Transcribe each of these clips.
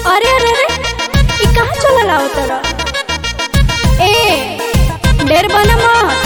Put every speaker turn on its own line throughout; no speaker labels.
अरे अरे अरे ई कहाँ चलल आओ तोरा ए ढेर बना मत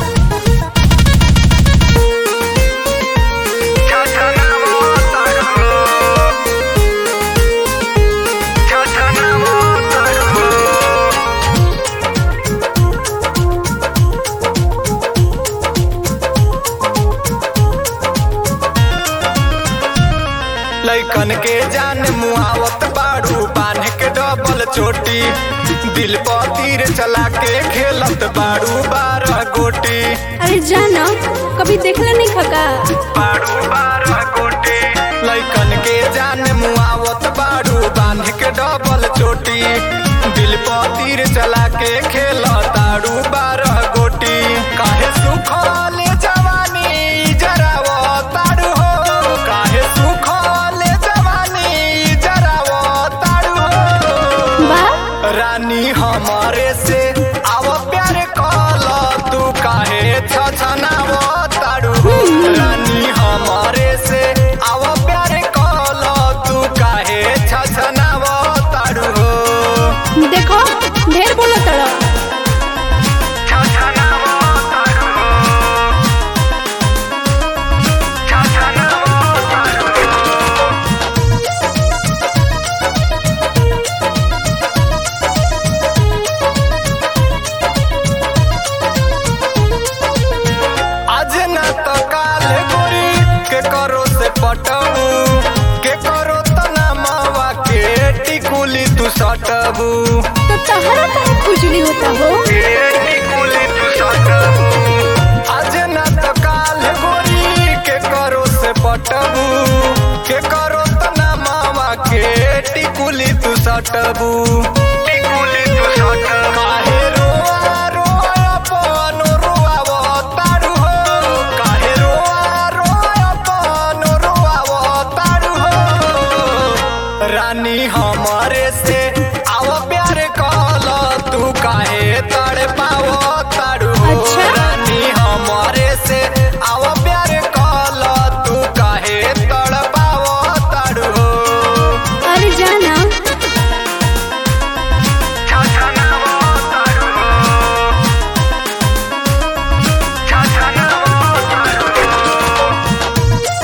लैकन के जान मुआवत बाड़ू बांध के डबल चोटी दिल पर तीर चला के खेलत बाड़ू बारह गोटी
अरे जाना कभी देखले नहीं खका
बाड़ू बारह गोटी लैकन के जान मुआवत बाड़ू बांध के डबल चोटी दिल पर तीर चला के खेलत ताड़ू बारह गोटी काहे सुखल जवानी जरावो ताड़ू हो काहे सुखल जवानी जरावो ताड़ू हो
बा
रानी हमारे से आव प्यार कल तू काहे छछनाव ताड़ू रानी हमारे से आव प्यार कल तू काहे छछनाव ताड़ू
देखो ढेर बोलो तोरा
छछनाव ताड़ू छछनाव ताड़ू आज न तो काल गोरी के करो से पटबू के करो तना मावा के टिकुली तू सटबू
तो तहरा काहे खुजली होता हो
टिकुली तू सटबू आज न तो काल गोरी के करो से पटबू के करो तना मावा के टिकुली तू सटबू टिकुली तू सटबू काहे रोआ रोआ अपन रोआव तारू हो काहे रोआ रोआ अपन रोआव तारू हो रानी हमारे से आव प्यार कल तू काहे तड़ पाव तारू हो
अच्छा।
रानी हमारे से आव प्यार कल तू काहे तड़ पाव तारू हो
अरे जाना
छछनाव तारू हो छछनाव तारू हो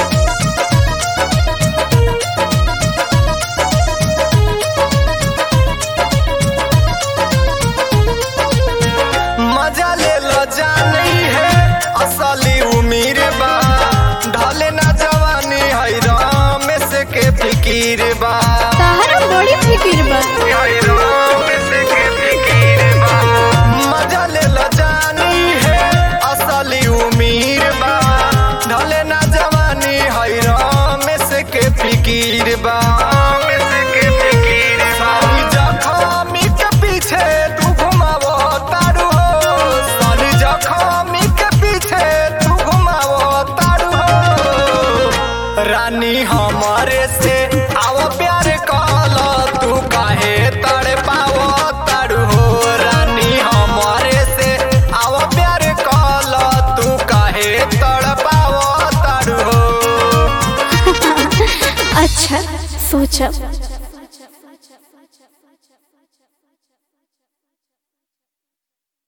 मजा ले लो जानी है असली उमीर बा ढले ना जवानी है राम से के फिकीर बा
तहरा बड़ी फिकिर बा
है राम से के फिकीर बा मजा ले लो जानी है असली उमीर बा ढले ना जवानी है राम से के फिकीर बा राम से के फिकीर सारी जखमी के पीछे तू घुमावो तारू हो सारी जखमी के पीछे तू घुमावो तारू हो रानी हमारे से आओ प्यार कल तू काहे तड़ पावो तारू हो रानी हमारे से आओ प्यार कल तू काहे तड़ पावो तारू हो
अच्छा सोचा